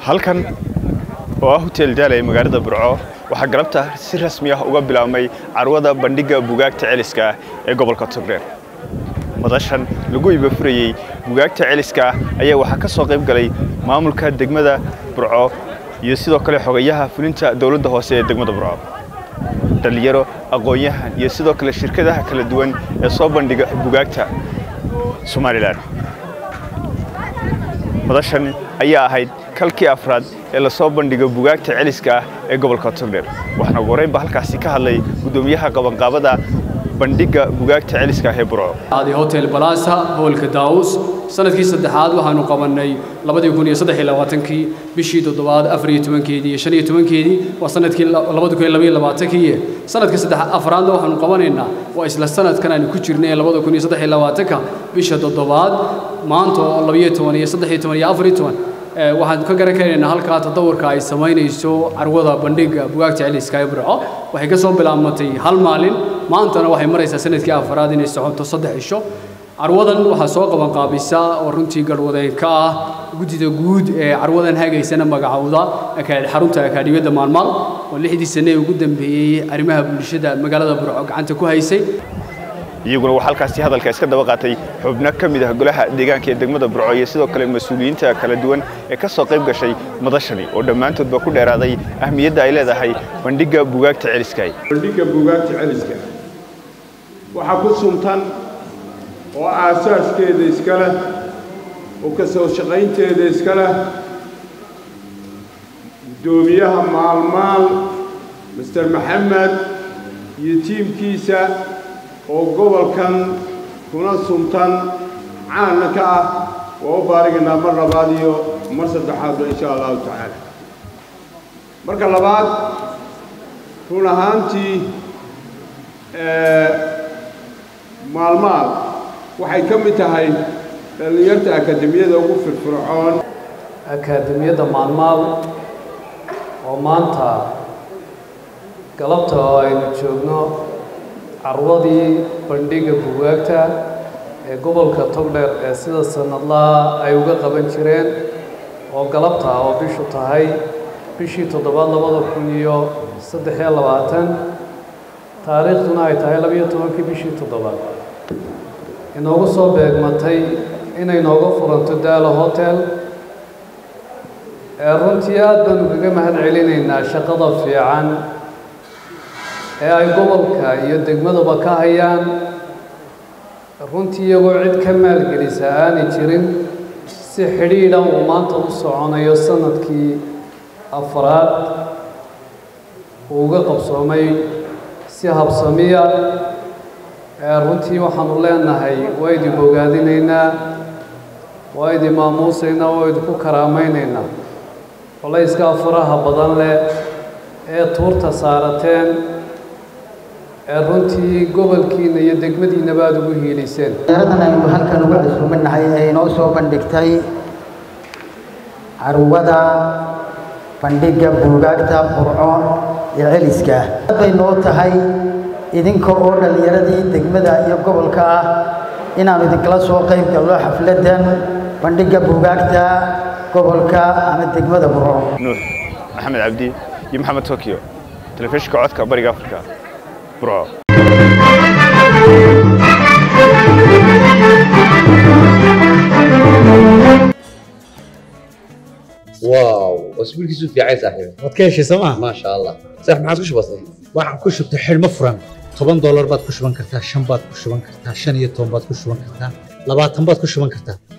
halkan oo ah hotel daala ee magaalada burco waxaa galabta si rasmi ah uga bilaabmay carwada bandhigga bugaagta celiska ah ee gobolka togdheer madashan lagu ibafurayey bugaagta celiska ah ayaa waxaa ka soo qayb galay maamulka degmada burco iyo sidoo kale xogayaha fulinta dowladda hoose ee degmada burco dhallinyaro aqoon-yahan iyo sidoo kale shirkadaha kala duwan ee soo bandhiga bugaagta somalilan madashan ayaa ahayd kalkii afraad ee lasoo bandhigo bugaagta celiska ah ee gobolka togdheer waxaana ugu horreynba halkaasi ka hadlay guddoomiyaha qabanqaabada bandhigga bugaagta celiska ah ee burco adi hotel balasa hoolka daawus sanadkii saddexaad waxaanu qabanay labadii kun iyo saddex iyo labaatankii bishii toddobaad afar iyo tobankeedii iyo shan iyo tobankeedii waa sanadkii labada kun iyo laba iyo labaatankii sanadka saddex afraadna waxaanu qabanaynaa waa isla sanadkan aanu ku jirnay labada kun iyo saddex iyo labaatanka bisha toddobaad maanta oo labiyo toban iyo saddex iyo toban iyo afar iyo toban waxaan ka garan karaynaa halkaa tadawurka ay samaynayso carwada bandhigga bugaagta celiska ee burco waxay ka soo bilaabmatay hal maalin maantana waxay maraysaa sanadkii afraad inay socoto saddex cisho carwadan waxaa soo qabanqaabisa oo runtii garhwadeen ka ah guddida guud ee carwadan hagaysana magacowda xarunta akaadhimiyadda maalmaal oo lixdii sane ee ugu dambeeyey arrimaha bulshada magaalada burco gacanta ku haysay iyaguna waxaa halkaasi hadalka iska daba qaatay xubno ka mid ah golaha deegaanka ee degmada burco iyo sidoo kale mas-uuliyiinta kala duwan ee ka soo qayb gashay madashani oo dhammaantoodba ku dheeraaday ahmiyadda ay leedahay bandhigga bugaagta celiska bandhigga bugaagta celiska waxaa ku suntan oo aasaaskeeda iska leh oo ka soo shaqaynteeda iska leh guddoomiyaha maalmaal master maxamed iyo tiimkiisa oo gobolkan kuna suntan caana ka ah waa u baarigaynaa mar labaad iyo mar saddexaadba insha allahu tacaala marka labaad run ahaantii maalmaad waxay ka mid tahay dhallinyarta akaademiyada ugu firfircoon akaademiyadda maalmaal oo maanta galabta oo aynu joogno carwadii bandhigga bugaagta ee gobolka togdheer ee sida sanadlaha ay uga qaban jireen oo galabta oo bishu tahay bishii toddobaad labada kun iyo saddex iyo labaatan taariikhduna ay tahay labiyo tobankii bishii toddobaad inoogu soo beegmatay inay nooga furanto daalo hotel ee runtii aad baanu kaga mahad celinaynaa shaqada fiican ee ay gobolka iyo degmadaba ka hayaan runtii iyagoo cid ka maalgelisa aanay jirin si xidhiidha uu maanta u soconayo sanadkii afraad uu uga qabsoomay si habsamiya ee runtii waxaanu leenahay waa idin bogaadinaynaa waa idin maamuusaynaa waa idinku karaamaynaynaa colayska faraha badan leh ee tuurta saarateen ee runtii gobolkiina iyo degmadiinaba aada ugu hiiliseen yaradan aynu halkan uga casuuminahay ee inoo soo bandhigtay carwada bandhigga buugaagta burco ee celiska ah bay noo tahay idinka oo dhallinyaradii degmada iyo gobolka ah inaannu idinkala soo qayb galno xafladdan bandhigga buugaagta gobolka ama degmada burco nuux maxamed cabdi iyo maxamed tokyo telefishinka codka bariga afrika burco واو واسبوع كيسو في عايز صاحبي waad ka heshay sooma ما شاء الله صح ما عادش بسيط waxaan ku shubtay xidhmo furan toban doolar baad ku shuban kartaa shan baad ku shuban kartaa shan iyo toban baad ku shuban kartaa labaatan baad ku shuban kartaa